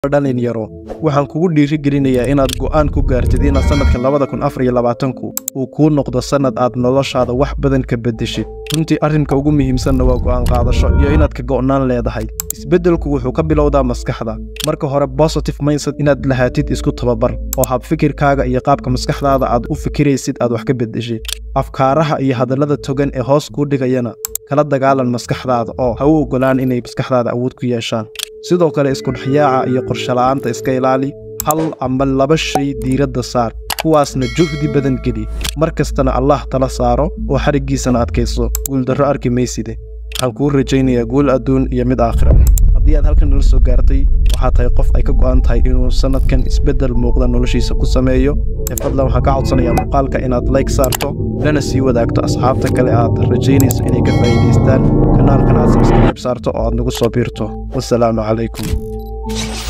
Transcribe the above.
dhalinyaro waxaan kugu dhiirigelinayaa inaad go'aan ku gaartid inaad sannadka labada kun afar iyo labaatanku uu kuu noqdo sannad aad noloshaada wax badan ka beddeshid runtii arrinka ugu muhiimsanna waa go'aan qaadasho iyo inaad ka go'naan leedahay isbeddelku wuxuu ka bilowdaa maskaxda marka hore positive mindset inaad lahaatid isku tababar oo hab fikirkaaga iyo qaabka maskaxdaada aad u fikiraysid aad wax ka beddeshid afkaaraha iyo hadallada togan ee hoos kuu dhigayana kala dagaalan maskaxdaada oo ha u oggolaan inay maskaxdaada awood ku yeeshaan sidoo kale iskudhexyaaca iyo qorshola'aanta iska ilaali hal ama laba shay diiradda saar kuwaasna juhdi badan geli mar kastana allah tala saaro oo xariggiisana adkayso guuldarro arki mayside waxaan kuu rajaynayaa guul adduun iyo mid aakhira haddii aad halkan nala soo gaartay waxaa tahay qof ay ka go'an tahay inuu sannadkan isbeddel muuqda noloshiisa ku sameeyo ee fadlan waxaan ka codsanayaa muuqaalka inaad layg saarto lana sii wadaagto asxaabta kale aad rajaynayso inay ka faa'iidaystaan kanaalkan aad sabskriib saarto oo aad nagu soo biirto wasalaamu calaykum